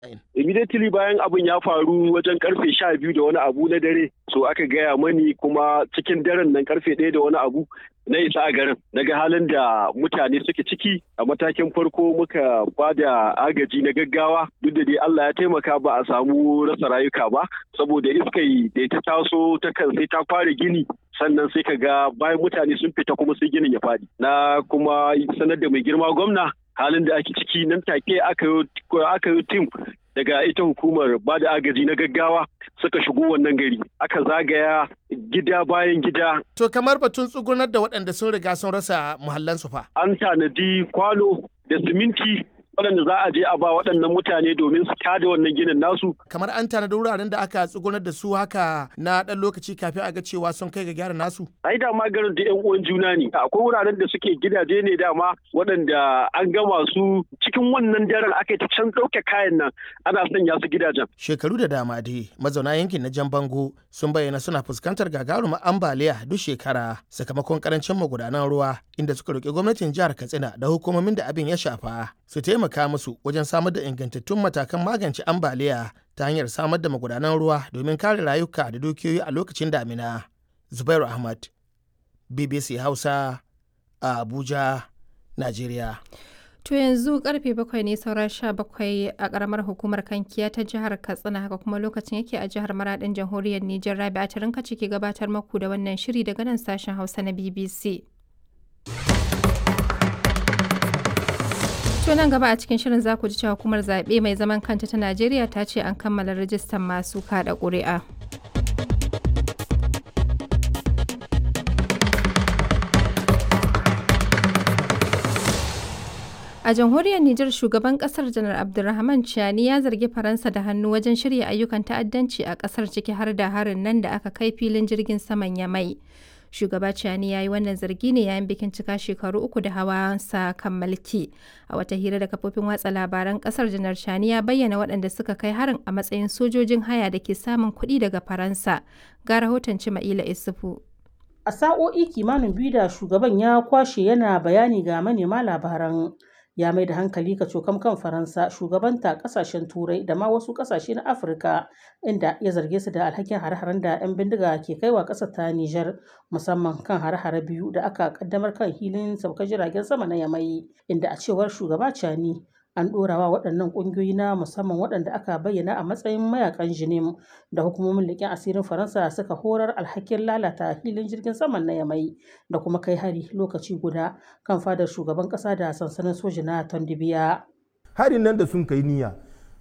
immediately bayan abin ya faru wajen karfe sha biyu da wani abu na dare so aka gaya mani kuma cikin daren nan karfe ɗaya da wani abu na isa a garin daga halin da mutane suke ciki a matakin farko muka ba da agaji na gaggawa duk da dai Allah ya taimaka ba a samu rasa rayuka ba saboda iskai da ta taso ta kan sai ta fara gini sannan sai ka ga bayan mutane sun fita kuma sai ginin ya faɗi na kuma sanar da mai girma gwamna halin da ake ciki nan take aka yi tim daga ita hukumar ba da agaji na gaggawa suka shigo wannan gari aka zagaya gida bayan gida. To kamar batun tsugunar da waɗanda sun riga sun rasa muhallansu fa. An tanadi kwano da siminti waɗanda za a je a ba waɗannan mutane domin su tada wannan ginin nasu. Kamar an tanadi wuraren da aka tsugunar da su haka na ɗan lokaci kafin a ga cewa sun kai ga gyara nasu. Ai da ma garin da 'yan uwan juna ne. Akwai wuraren da suke gidaje ne dama waɗanda an gama su cikin wannan daren aka ta can ɗauke kayan nan ana sanya su gidajen. Shekaru da dama dai mazauna yankin na Jan Bango sun bayyana suna fuskantar gagarumar ambaliya duk shekara sakamakon karancin magudanan ruwa inda suka roƙi gwamnatin jihar Katsina da hukumomin da abin ya shafa su taimaka musu wajen samar da ingantattun matakan magance ambaliya ta hanyar samar da magudanan ruwa domin kare rayuka da dukiyoyi a lokacin damina. Zubairu Ahmad, BBC Hausa, a Abuja, Najeriya. To yanzu karfe bakwai ne saura sha bakwai a karamar hukumar kankiya ta jihar Katsina haka kuma lokacin yake a jihar Maradin jamhuriyar Nijar Rabi a tarinka ciki gabatar maku da wannan shiri daga nan sashen Hausa na BBC. To nan gaba a cikin shirin za ku ji cewa hukumar zaɓe mai zaman kanta ta Najeriya ta ce an kammala rajistan masu kaɗa ƙuri'a. A jamhuriyar Nijar shugaban kasar janar Abdulrahman Chiani ya zargi Faransa da hannu wajen shirya ayyukan ta'addanci a kasar ciki har da harin nan da aka kai filin jirgin saman Yamai. Shugaba Chiani ya yi wannan zargi ne yayin bikin cika shekaru uku da hawansa kan mulki. A wata hira da kafofin watsa labaran kasar janar Chiani ya bayyana waɗanda suka kai harin a matsayin sojojin haya da ke samun kuɗi daga Faransa. Ga rahoton Cima'ila Isufu. A sa'o'i kimanin biyu da shugaban ya kwashe yana bayani ga manema labaran ya mai da hankali ka cokam kan faransa shugabanta kasashen turai da ma wasu kasashe na afirka inda ya zarge su da alhakin hare-haren da 'yan bindiga ke kaiwa ƙasar ta nijar musamman kan hare-hare biyu da aka kaddamar kan hilin saukar jiragen sama na yamai inda a cewar shugaba cani an ɗorawa waɗannan ƙungiyoyi na musamman waɗanda aka bayyana a matsayin mayakan jinim da hukumomin leƙen asirin faransa suka horar alhakin lalata filin jirgin saman na yamai da kuma kai hari lokaci guda kan fadar shugaban ƙasa da sansanin soji na tondibiya harin nan da sun kai niyya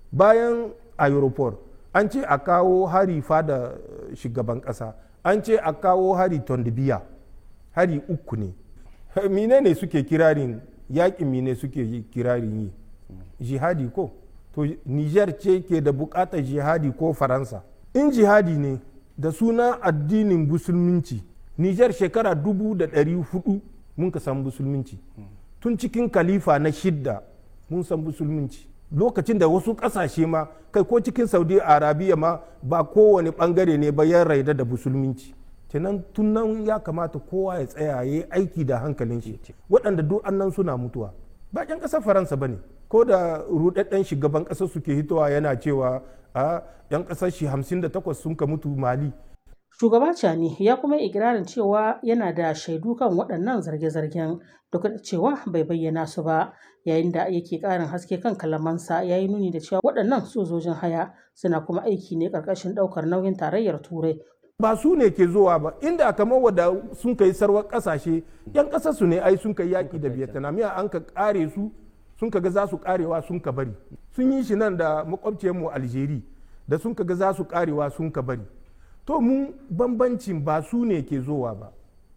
bayan aeroport an ce a kawo hari fada shugaban ƙasa an ce a kawo hari tondibiya hari uku ne mine ne suke kirarin yaƙin mine suke kirarin yi jihadi ko to niger ce ke da bukatar jihadi ko faransa in jihadi ne da suna addinin musulminci niger shekara dubu da ɗari hudu mun ka san musulminci tun cikin kalifa na shidda mun san musulminci lokacin da wasu ƙasashe ma kai ko cikin saudi arabiya ma ba kowane ɓangare ne ba ya raida da musulminci kenan tun nan ya kamata kowa ya tsaya ya yi aiki da hankalin shi waɗanda duk annan suna mutuwa ba 'yan ƙasar faransa ba ne ko da rudadden shugaban ƙasar suke hitowa yana cewa a 'yan ƙasar shi 58 sun ka mutu mali shugaba cani ya kuma ikirarin cewa yana da shaidu kan waɗannan zarge-zargen duk da cewa bai bayyana su ba yayin da yake ƙarin haske kan kalamansa ya yi nuni da cewa waɗannan sojojin haya suna kuma aiki ne ƙarƙashin ɗaukar nauyin tarayyar turai ba su ne ke zuwa ba inda kamar wadda sun kai sarwar ƙasashe 'yan ƙasar su ne ai sun kai yaƙi da vietnam ya an ka ƙare su sun kaga za su karewa sun ka bari sun yi shi nan da makwabciyarmu algeri da sun kaga za su karewa sun ka bari to mu bambancin ba su ne ke zowa ba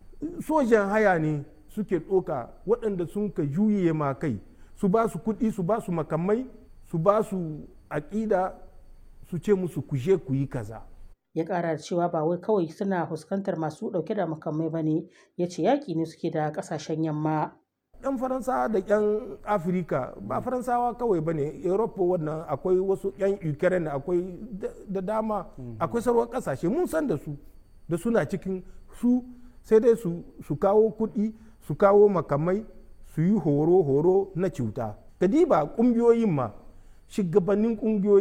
sojan haya ne suke ɗoka waɗanda sun ka juye ma kai su ba su kuɗi su ba su makamai su ba su aƙida su ce musu kuje ku yi kaza ya ƙara da cewa ba wai kawai suna fuskantar masu ɗauke da makamai ba ne ya ce yaƙi ne suke da ƙasashen yamma 'yan faransawa da 'yan afirka ba faransawa kawai ba ne europa wannan akwai wasu 'yan ukraine akwai da dama akwai sarwar kasashe mun san da su da suna cikin su sai dai su kawo kuɗi su kawo makamai su yi horo-horo na cuta kadiba ƙungiyoyin ma shugabannin ƙungiyoyi